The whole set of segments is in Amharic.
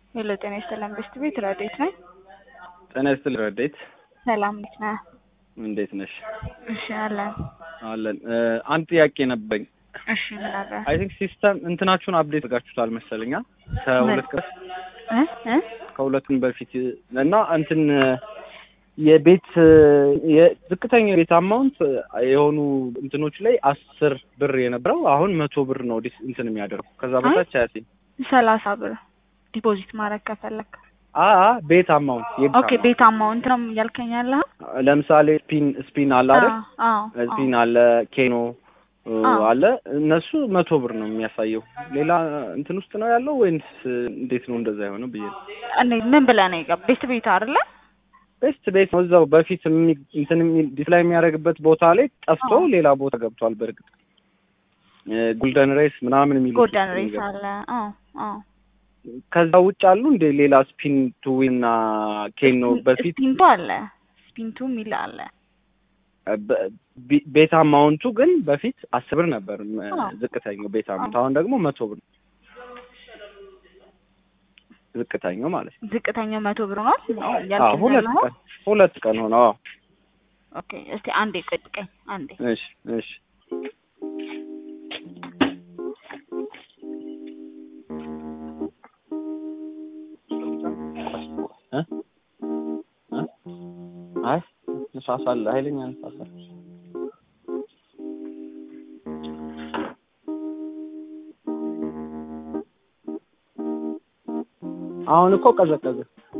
ሄሎ ጤና ይስጥልን ብስት ቤት ረዴት ነኝ። ጤና ይስጥልኝ ረዴት። ሰላም እንዴት ነህ? እንዴት ነሽ? እሺ አለን። አለን። አንድ ጥያቄ ነበረኝ። እሺ ምን አለ? አይ ቲንክ ሲስተም እንትናችሁን አፕዴት አድርጋችሁታል መሰለኛ ከሁለት ቀን እ እ ከሁለት ቀን በፊት እና እንትን የቤት የዝቅተኛ የቤት አማውንት የሆኑ እንትኖች ላይ አስር ብር የነበረው አሁን መቶ ብር ነው ዲስ እንትን የሚያደርገው ከዛ በታች አያሲም ሰላሳ ብር ዲፖዚት ማድረግ ከፈለክ አ ቤት አማውንት የቤት ኦኬ ቤት አማውንት ነው እያልከኝ ያለህ? ለምሳሌ ስፒን ስፒን አለ አይደል? አዎ ስፒን አለ ኬኖ አለ እነሱ መቶ ብር ነው የሚያሳየው። ሌላ እንትን ውስጥ ነው ያለው ወይንስ እንዴት ነው እንደዛ የሆነው ብዬ ነው። እኔ ምን ብለህ ነው የገባህ? ቤት ቤት አይደለ? ቤስት ቤት ነው እዛው በፊት የሚ- እንትን የሚ- ዲስፕላይ የሚያደርግበት ቦታ ላይ ጠፍቶ ሌላ ቦታ ገብቷል። በእርግጥ ጎልደን ሬስ ምናምን የሚሉ ጎልደን ሬስ አለ። አዎ አዎ ከዛ ውጭ አሉ እንደ ሌላ ስፒን ቱ እና ኬን ነው በፊት ስፒንቱ አለ ስፒንቱ የሚል አለ። በ- ቢ- ቤት አማውንቱ ግን በፊት አስር ብር ነበር ም- አዎ። ዝቅተኛው ቤት አማውንት አሁን ደግሞ መቶ ብር ነው። ዝቅተኛው ማለት ነው። ዝቅተኛው መቶ ብር ነው አዎ እያልከኝ ሁለት ያለኸው? ቀን ሁለት ቀን ሆነው። አዎ ኦኬ እስቲ አንዴ ጠብቀኝ አንዴ እሺ እሺ እ እ አይ ንፋስ አለ ኃይለኛ ንፋስ አለ። አሁን እኮ ቀዘቀዘ።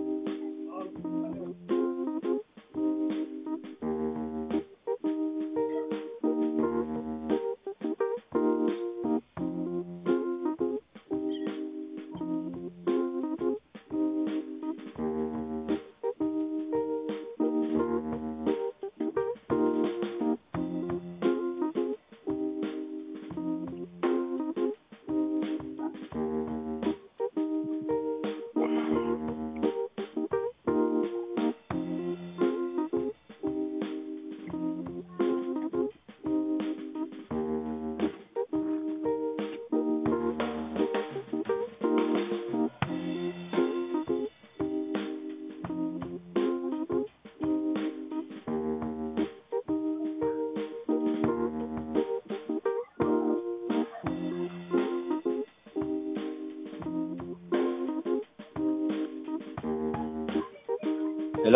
ሄሎ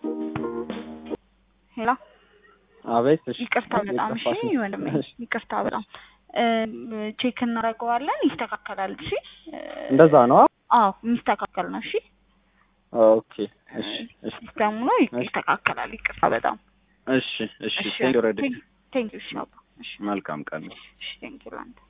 ሄሎ አቤት። እሺ ይቅርታ በጣም እሺ የጠፋሽ ነው። ወንድሜ እሺ። ይቅርታ በጣም ቼክ እናደርገዋለን ይስተካከላል እሺ እንደዛ ነው። አዎ የሚስተካከል ነው እሺ ኦኬ እሺ እሺ ሲስተሙ ነው ይስተካከላል ይቅርታ በጣም እሺ እሺ ቴንክ ዩ ረዲ ቴንክ ዩ እሺ አባ እሺ መልካም ቀን ነው። እሺ ቴንክ ዩ ላንተ